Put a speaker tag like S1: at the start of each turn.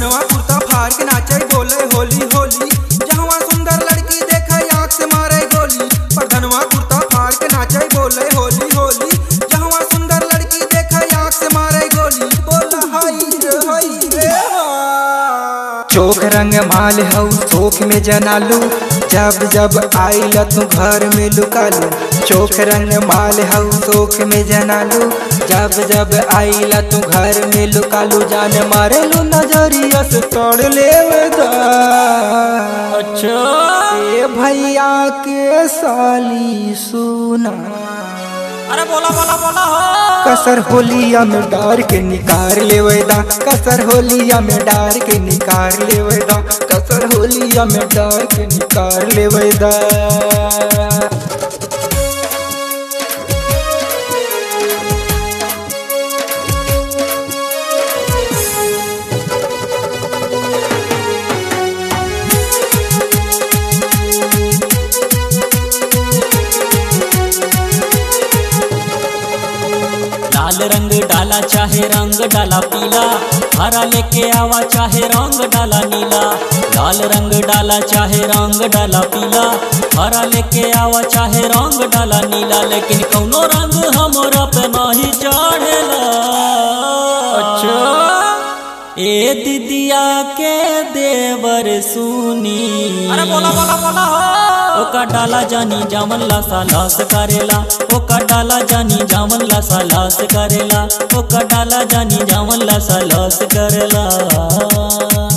S1: प्रधनवा कुर्ता फाड़ के नाचे बोले होली होली जहवा सुंदर लड़की देखे आँख से मारे गोली प्रधनवा कुर्ता फाड़ के नाचे बोले होली होली जहवा सुंदर लड़की देखे आँख से मारे गोली बोला हाय रे हाय रे हा।
S2: चोख रंग माल हऊ चोख में जनालू जब जब आइल तू घर में लुकालू चोख रंग माल हऊ चोख में जनालू जब जब आइल तू घर में लुकालू जान मारेलू नजरिया से तोड़ ले
S3: अच्छा
S2: ए भैया के साली सुना
S3: अरे बोला बोला बोला हो
S2: कसर होलिया में डार के निकार लेवेदा कसर होलिया में डार के निकार लेवेदा कसर होलिया में डार के निकार लेवेदा
S3: लाल रंग डाला चाहे रंग डाला पीला हरा लेके आवा चाहे रंग डाला नीला लाल रंग डाला चाहे रंग डाला पीला हरा लेके आवा चाहे रंग डाला नीला लेकिन कौनो रंग हमरा पे नहीं चढ़ेला अच्छा ए दीदिया के देवर सुनी अरे बोला बोला बोला ओका डाला जानी जामन ला सालास करेला ओका डाला जानी जामन ला सालास करेला ओका डाला जानी जामन ला सालास करेला